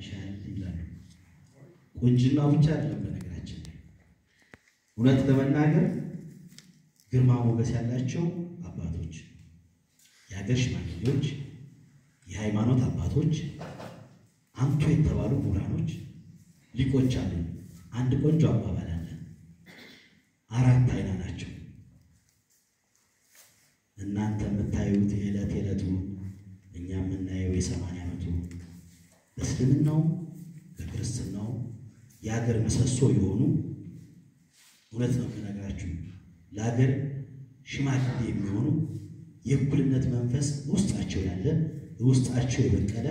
ይሻል ይላሉ። ቁንጅና ብቻ አይደለም። በነገራችን ላይ እውነት ለመናገር ግርማ ሞገስ ያላቸው አባቶች፣ የሀገር ሽማግሌዎች፣ የሃይማኖት አባቶች፣ አንቱ የተባሉ ምሁራኖች፣ ሊቆች አሉ። አንድ ቆንጆ አባባል አለ። አራት አይና ናቸው። እናንተ የምታዩት የዕለት የዕለቱ እኛ የምናየው የሰማንያ ዓመቱ በእስልምናው በክርስትናው የሀገር ምሰሶ የሆኑ እውነት ነው የምነግራችሁ ለሀገር ሽማግሌ የሚሆኑ የእኩልነት መንፈስ ውስጣቸው ያለ ውስጣቸው የበቀለ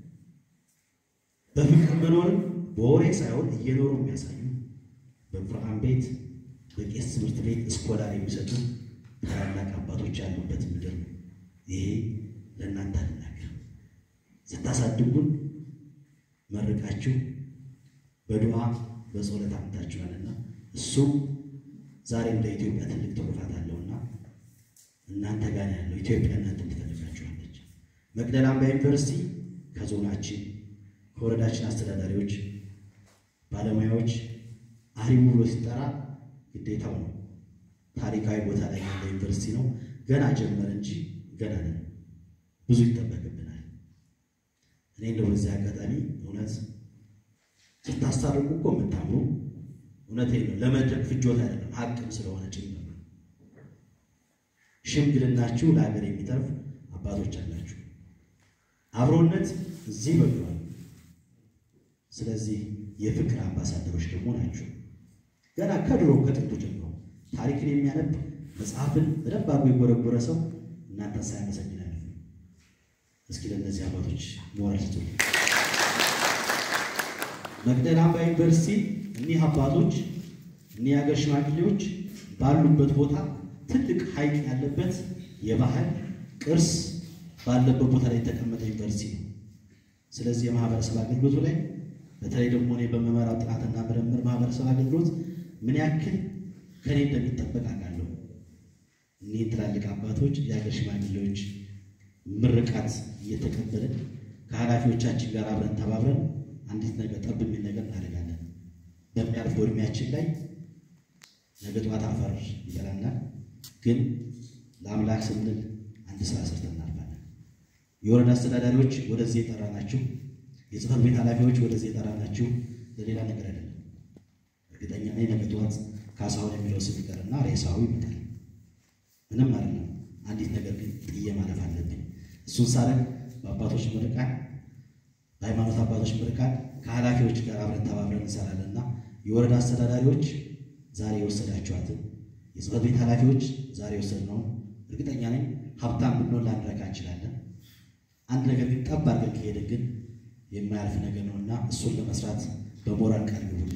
በፍቅር መኖርን በወሬ ሳይሆን እየኖሩ የሚያሳዩ በቁርአን ቤት በቄስ ትምህርት ቤት እስኮላር የሚሰጡ ታላላቅ አባቶች ያሉበት ምድር ነው። ይሄ ለእናንተ አልናገርም። ስታሳድጉን መርቃችሁ በዱዓ በጸሎት አምታችኋልና እሱም ዛሬም ለኢትዮጵያ ትልቅ ትሩፋት አለውና እናንተ ጋር ያለው ኢትዮጵያ እናንተን ትፈልጋችኋለች። መቅደላ አምባ ዩኒቨርሲቲ ከዞናችን ከወረዳችን አስተዳዳሪዎች፣ ባለሙያዎች አሪሙ ብሎ ሲጠራ ግዴታው ነው። ታሪካዊ ቦታ ላይ ያለ ዩኒቨርሲቲ ነው። ገና ጀመረ እንጂ ገና ነን። ብዙ ይጠበቅብናል። እኔ እንደው በዚህ አጋጣሚ እውነት ስታስታርቁ እኮ የምታምሩ እውነቴ ነው። ለመድረክ ፍጆታ አይደለም፣ ሀቅም ስለሆነ ጭምር ነው። ሽምግልናችሁ ለሀገር የሚተርፍ አባቶች አላችሁ። አብሮነት እዚህ በቅሏል። ስለዚህ የፍቅር አምባሳደሮች ደግሞ ናቸው። ገና ከድሮ ከጥንቱ ጀምሮ ታሪክን የሚያነብ መጽሐፍን በደንብ አድርጎ የጎረጎረ ሰው እናንተን ሳያመሰግን አያልፍም። እስኪ ለእነዚህ አባቶች ሞራል ስጡ። መቅደላ አምባ ዩኒቨርሲቲ እኒህ አባቶች እኒህ የሀገር ሽማግሌዎች ባሉበት ቦታ ትልቅ ሐይቅ ያለበት የባህል ቅርስ ባለበት ቦታ ላይ የተቀመጠ ዩኒቨርሲቲ ነው። ስለዚህ የማህበረሰብ አገልግሎቱ ላይ በተለይ ደግሞ እኔ በመመራው ጥናትና ምርምር ማህበረሰብ አገልግሎት ምን ያክል ከኔ እንደሚጠበቅ አውቃለሁ። እኒህን ትላልቅ አባቶች የሀገር ሽማግሌዎች ምርቃት እየተቀበልን ከኃላፊዎቻችን ጋር አብረን ተባብረን አንዲት ነገር ጠብ የሚል ነገር እናደርጋለን። በሚያልፈው እድሜያችን ላይ ነገ ጠዋት አፈር ይበላናል፣ ግን ለአምላክ ስንል አንድ ስራ ሰርተን እናልፋለን። የወረዳ አስተዳዳሪዎች ወደዚህ የጠራናችሁ፣ የጽህፈት ቤት ኃላፊዎች ወደዚህ የጠራናችሁ ለሌላ ነገር አይደለም። እርግጠኛ ነኝ ነገ ጠዋት ካሳሁን የሚለው ስም ይቀርና ሬሳው ይመጣል። ምንም አይደለም። አንዲት ነገር ግን ጥዬ ማለፍ አለብኝ። እሱን ሳረግ በአባቶች ምርቃት፣ በሃይማኖት አባቶች ምርቃት ከኃላፊዎች ጋር አብረን ተባብረን እንሰራለንና የወረዳ አስተዳዳሪዎች ዛሬ የወሰዳችኋትን የጽህፈት ቤት ኃላፊዎች ዛሬ የወሰድነውን እርግጠኛ ነኝ ሀብታም ብንሆን ላንረካ እንችላለን። አንድ ነገር ግን ጠብ አድርገን ከሄድን ግን የማያልፍ ነገር ነውና እሱን ለመስራት በሞራል ቃል ግቡልኝ።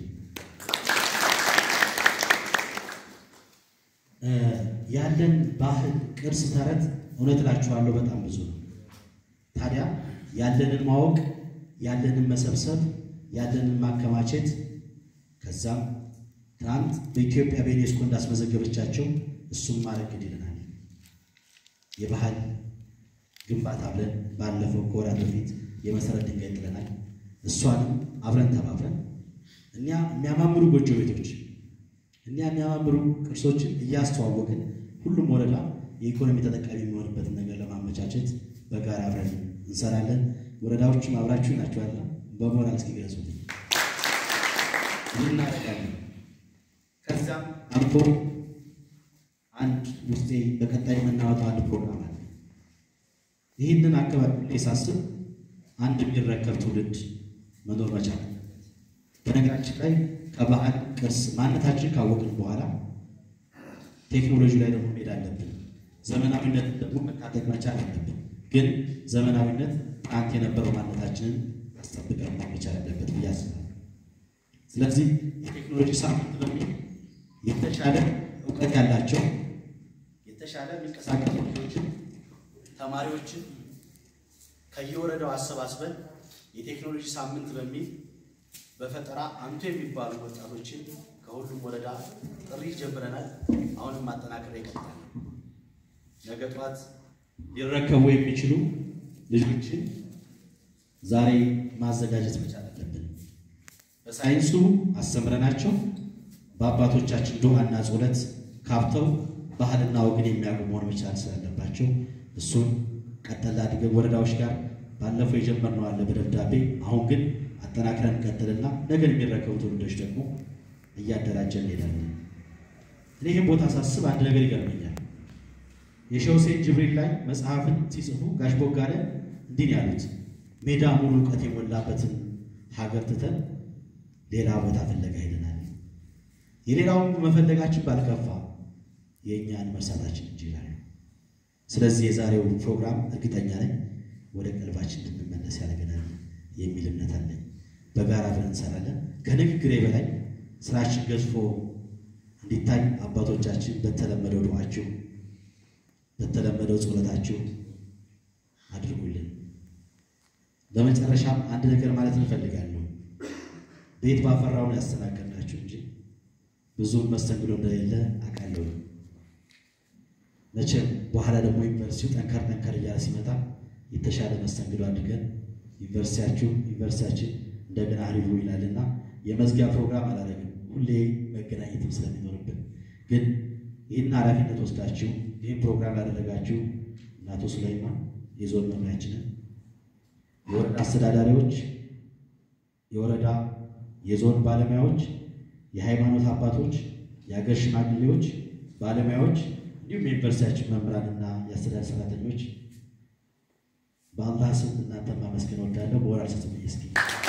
ያለን ባህል፣ ቅርስ፣ ተረት እውነት እላችኋለሁ በጣም ብዙ ነው። ታዲያ ያለንን ማወቅ፣ ያለንን መሰብሰብ፣ ያለንን ማከማቸት ከዛም ትናንት በኢትዮጵያ በዩኔስኮ እንዳስመዘገበቻቸው እሱም ማድረግ ግድ ይለናል። የባህል ግንባታ ብለን ባለፈው ከወራት በፊት የመሰረት ድንጋይ ጥለናል። እሷንም አብረን ተባብረን እኛ የሚያማምሩ ጎጆ ቤቶች እኛ የሚያማምሩ ቅርሶችን እያስተዋወቅን ሁሉም ወረዳ የኢኮኖሚ ተጠቃሚ የሚሆንበትን ነገር ለማመቻቸት በጋራ አብረን እንሰራለን። ወረዳዎችም አብራችሁ ናቸው ያለ በሞራል እስኪ ገለጹልኝ። ይህ እናደርጋለን። ከዚያም አልፎ አንድ ውስጤ በቀጣይ የምናወጣው አንድ ፕሮግራም አለ። ይህንን አካባቢ ሳስብ አንድ የሚረከብ ትውልድ መኖር መቻል አለበት። በነገራችን ላይ ከባህል ቅርስ ማንነታችን ካወቅን በኋላ ቴክኖሎጂ ላይ ደግሞ መሄድ አለብን። ዘመናዊነት ደግሞ መታጠቅ መቻል አለብን። ግን ዘመናዊነት ትናንት የነበረው ማንነታችንን አስጠብቀን መቻል አለበት ብዬ አስባለሁ። ስለዚህ የቴክኖሎጂ ሳምንት በሚል የተሻለ እውቀት ያላቸው የተሻለ የሚንቀሳቀሱ ልጆችን፣ ተማሪዎችን ከየወረዳው አሰባስበን የቴክኖሎጂ ሳምንት በሚል በፈጠራ አንቱ የሚባሉ ወጣቶችን ከሁሉም ወረዳ ጥሪ ጀምረናል። አሁንም ማጠናከር ይቀጥላል። ነገ ጠዋት ሊረከቡ የሚችሉ ልጆችን ዛሬ ማዘጋጀት መቻል አለብን። በሳይንሱ አስተምረናቸው በአባቶቻችን ዱዓና ጸሎት ካብተው ባህልና ወግን የሚያውቁ መሆን መቻል ስላለባቸው እሱን ቀጠል አድርገን ወረዳዎች ጋር ባለፈው የጀመርነው አለ በደብዳቤ አሁን ግን አጠናክረን ቀጥልና ነገር የሚረከቡ ትውልዶች ደግሞ እያደራጀን እንሄዳለን። እኔ ይህን ቦታ ሳስብ አንድ ነገር ይገርመኛል። የሼህ ሁሴን ጅብሪል ላይ መጽሐፍን ሲጽፉ ጋሽ ቦጋለ እንዲህ ነው ያሉት፣ ሜዳ ሙሉ እውቀት የሞላበትን ሀገር ትተን ሌላ ቦታ ፍለጋ ሄደናል። የሌላውን መፈለጋችን ባልከፋ የእኛን መርሳታችን እንጂ ይላሉ። ስለዚህ የዛሬው ፕሮግራም እርግጠኛ ነኝ ወደ ቀልባችን እንድንመለስ ያደርገናል የሚል እምነት አለኝ። በጋራ ብለን እንሰራለን። ከንግግሬ በላይ ስራችን ገዝፎ እንዲታይ አባቶቻችን በተለመደው ዱዓችሁ በተለመደው ጸሎታችሁ አድርጉልን። በመጨረሻም አንድ ነገር ማለት እንፈልጋለሁ። ቤት ባፈራውን ያስተናገድናችሁ እንጂ ብዙም መስተንግዶ እንደሌለ አውቃለሁ። መቼም በኋላ ደግሞ ዩኒቨርሲቲው ጠንከር ጠንከር እያለ ሲመጣ የተሻለ መስተንግዶ አድርገን ዩኒቨርሲቲያችሁ ዩኒቨርሲቲያችን እንደገና አሪፉ ይላልና የመዝጊያ ፕሮግራም አላደረግም። ሁሌ መገናኘትም ስለሚኖርብን ግን ይህን ኃላፊነት ወስዳችሁ ይህን ፕሮግራም ያደረጋችሁ እናቶ ሱላይማን የዞን መምሪያችንን፣ የወረዳ አስተዳዳሪዎች፣ የወረዳ የዞን ባለሙያዎች፣ የሃይማኖት አባቶች፣ የሀገር ሽማግሌዎች፣ ባለሙያዎች እንዲሁም የዩኒቨርሲቲያችን መምህራንና የአስተዳደር ሰራተኞች በአላህ ስም እናንተ ማመስገን ወዳለሁ። በወራል ስትም እስኪ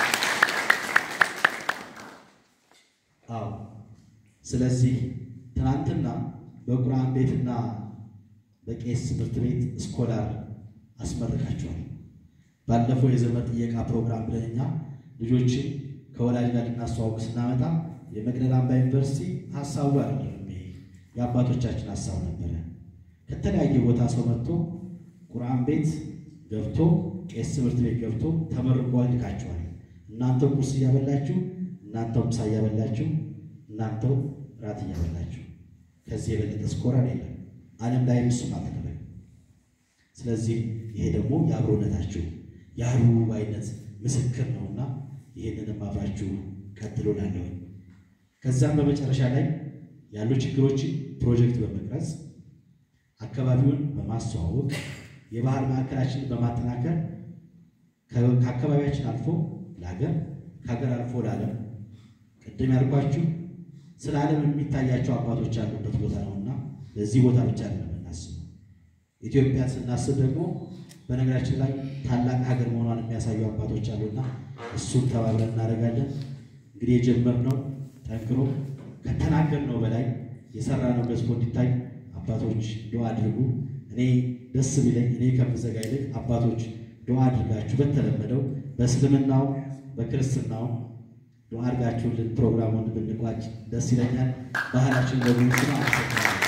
አዎ። ስለዚህ ትናንትና በቁርአን ቤትና በቄስ ትምህርት ቤት ስኮላር አስመርቃቸዋል። ባለፈው የዘመን ጥየቃ ፕሮግራም ብለን እኛ ልጆችን ከወላጅ ጋር ልናስተዋውቅ ስናመጣ የመቅደላ አምባ ዩኒቨርሲቲ ሀሳቡ አይደለም፣ የአባቶቻችን ሀሳብ ነበረ። ከተለያየ ቦታ ሰው መጥቶ ቁርአን ቤት ገብቶ ቄስ ትምህርት ቤት ገብቶ ተመርቋል፣ ልካቸዋል። እናንተው ቁርስ እያበላችሁ፣ እናንተው ምሳ እያበላችሁ፣ እናንተው ራት እያበላችሁ ከዚህ የበለጠ ስኮራር የለም። ዓለም ላይ እሱም አልተደረገም። ስለዚህ ይሄ ደግሞ የአብሮነታችሁ የአህሩባይነት ምስክር ነውና ይህንንም አብራችሁ ቀጥሎ ላለሁ ከዛም በመጨረሻ ላይ ያሉ ችግሮችን ፕሮጀክት በመቅረጽ አካባቢውን በማስተዋወቅ የባህል ማዕከላችንን በማጠናከር ከአካባቢያችን አልፎ ለሀገር ከሀገር አልፎ ለዓለም ቅድም ያልኳችሁ ስለ ዓለም የሚታያቸው አባቶች ያሉበት ቦታ ነውና ለዚህ ቦታ ብቻ ነው የምናስበው። ኢትዮጵያን ስናስብ ደግሞ በነገራችን ላይ ታላቅ ሀገር መሆኗን የሚያሳዩ አባቶች አሉና እሱን ተባብረን እናደርጋለን። እንግዲህ የጀመርነው ጠንክሮ ከተናገርነው በላይ የሰራነው ገዝፎ እንዲታይ አባቶች ዱዓ አድርጉ። እኔ ደስ ቢለኝ እኔ ከምዘጋ ይልቅ አባቶች ዱዓ አድርጋችሁ በተለመደው በእስልምናው በክርስትናው ዱዓ አድርጋችሁልን ፕሮግራሙን ብንቋጭ ደስ ይለኛል። ባህላችን በሙሉ አመሰግናለሁ።